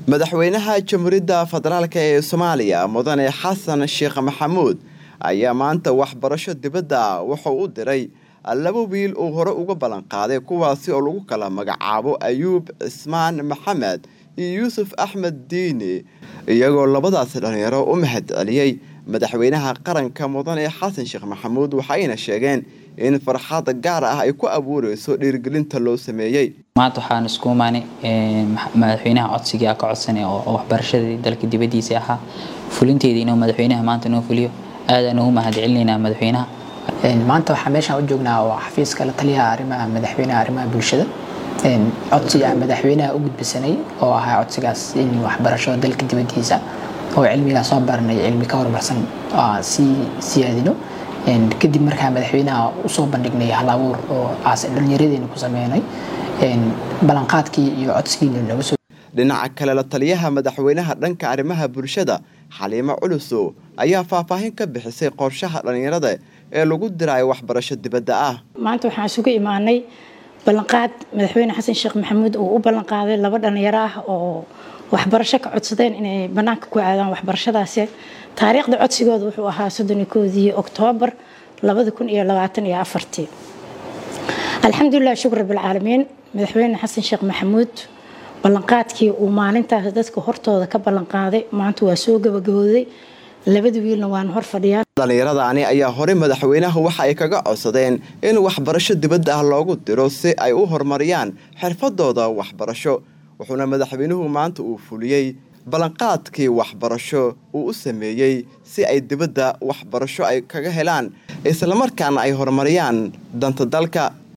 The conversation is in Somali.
madaxweynaha jamhuuriyadda federaalk ee soomaaliya mudane xasan sheekh maxamuud ayaa maanta waxbarasho dibadda wuxuu u diray laba wiil uu hore uga ballan qaaday kuwaasi oo lagu kala magacaabo ayuub cismaan maxamed iyo yuusuf axmed diini iyagoo labadaasi dhalinyaro u mahad celiyey madaxweynaha qaranka mudane xasan sheekh maxamuud waxayna sheegeen in farxad gaar ah ay ku abuureyso dhiirigelinta loo sameeyey maanta waxaan isku imaanay madaxweynaha codsigii ka codsanay oo waxbarashadii dalka dibadiisa ahaa fulinteedii inuu madaxweynaha maanta noo fuliyo aadaan ugu mahad celinaynaa madaxweynaha maanta waxaa meeshaan u joognaa oo xafiiska la taliyaha arrimaha madaxweynaha arrimaha bulshada codsiga madaxweynaha u gudbisanay oo ahaa codsigaas in waxbarasho dalka dibadiisa oo cilmigaa soo baranay cilmi ka horumarsan sii siyaadino kadib markaa madaxweynaha usoo bandhignay hal abuur oo dhalinyaradeenna ku sameynay ballanqaadkii iyo codsigiina nooga soo dhinaca kale la taliyaha madaxweynaha dhanka arrimaha bulshada xaliimo culusow ayaa faahfaahin ka bixisay qorshaha dhallinyarada ee lagu diraayo waxbarasho dibadda ah maanta waxaan isugu imaanay ballanqaad madaxweyne xasan sheekh maxamuud uu u ballanqaaday laba dhalinyaro ah oo waxbarasho ka codsadeen inay banaanka ku aadaan waxbarashadaasi taariikhda codsigooda wuxuu ahaa soddon koodii oktoobar labada kun iyo labaatan iyo afartii alxamdulilah shukr rabilcaalamiin madaxweyne xasan sheekh maxamuud ballanqaadkii uu maalintaas dadka hortooda ka ballanqaaday maanta waa soo gabagabooday labada wiilna waana hor fadhiyaan dhallinyaradaani ayaa horey madaxweynaha waxa ay kaga codsadeen in waxbarasho dibadda ah loogu diro si ay u horumariyaan xirfadooda waxbarasho wuxuuna madaxweynuhu maanta uu fuliyey ballanqaadkii waxbarasho uu u sameeyey si ay dibadda waxbarasho ay kaga helaan islamarkaana ay horumariyaan danta dalka